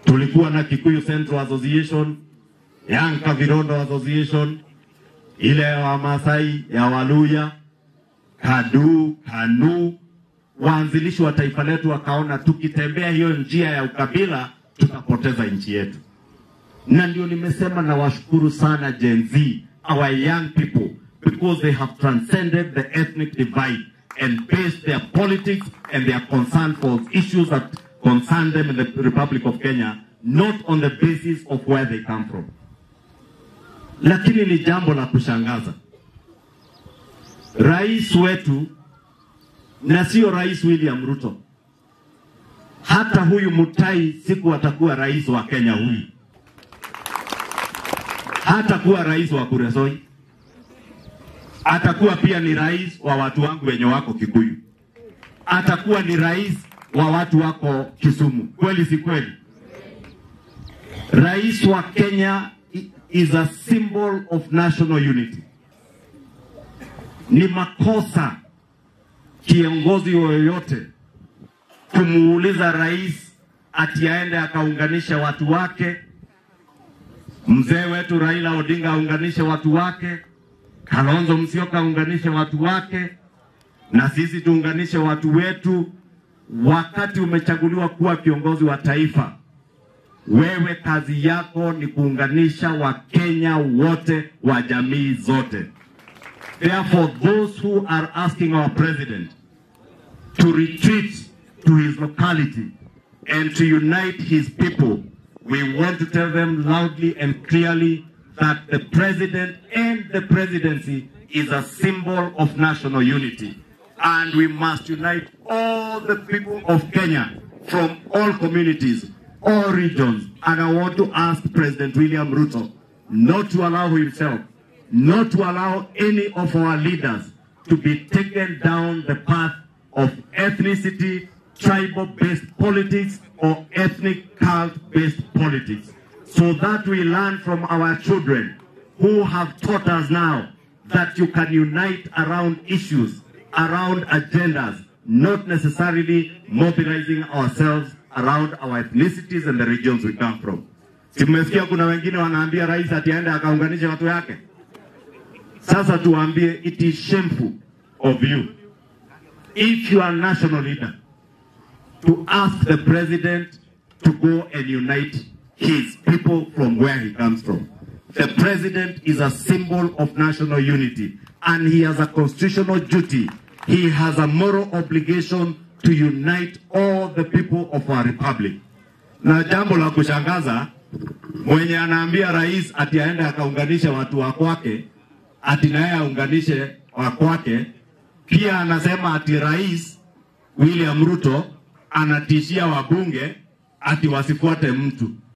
tulikuwa na Kikuyu Central Association, Young Kavirondo Association, ile ya Wamasai ya Waluya, Kadu, Kanu. Waanzilishi wa taifa letu wakaona tukitembea hiyo njia ya ukabila tutapoteza nchi yetu, na ndio nimesema nawashukuru sana Gen Z, our young people because they have transcended the ethnic divide and based their politics and their concern for issues that concern them in the Republic of Kenya not on the basis of where they come from. Lakini ni jambo la kushangaza, rais wetu na sio Rais William Ruto, hata huyu Mutai siku atakuwa rais wa Kenya, huyu hata kuwa rais wa Kuresoi, atakuwa pia ni rais wa watu wangu wenye wako Kikuyu, atakuwa ni rais wa watu wako Kisumu. Kweli si kweli? Rais wa Kenya is a symbol of national unity. Ni makosa kiongozi yoyote kumuuliza rais ati aende akaunganisha watu wake. Mzee wetu Raila Odinga aunganishe watu wake, Kalonzo Musyoka aunganishe watu wake, na sisi tuunganishe watu wetu. Wakati umechaguliwa kuwa kiongozi wa taifa, wewe kazi yako ni kuunganisha Wakenya wote wa jamii zote. Therefore, those who are asking our president to retreat to his locality and to unite his people, we want to tell them loudly and clearly that the president and the presidency is a symbol of national unity. And we must unite all the people of Kenya from all communities, all regions. And I want to ask President William Ruto not to allow himself not to allow any of our leaders to be taken down the path of ethnicity, tribal-based politics, or ethnic cult-based politics. So that we learn from our children who have taught us now that you can unite around issues, around agendas, not necessarily mobilizing ourselves around our ethnicities and the regions we come from. Tumesikia kuna wengine wanaambia rais ati aende akaunganishe watu yake. Sasa tuambie, it is shameful of you if you are a national leader to ask the president to go and unite his people from where he comes from. The president is a symbol of national unity and he has a constitutional duty. He has a moral obligation to unite all the people of our republic. Na jambo la kushangaza, mwenye anaambia rais ati aende akaunganishe watu wa kwake ati naye aunganishe wa kwake. Pia anasema ati rais William Ruto anatishia wabunge ati wasifuate mtu.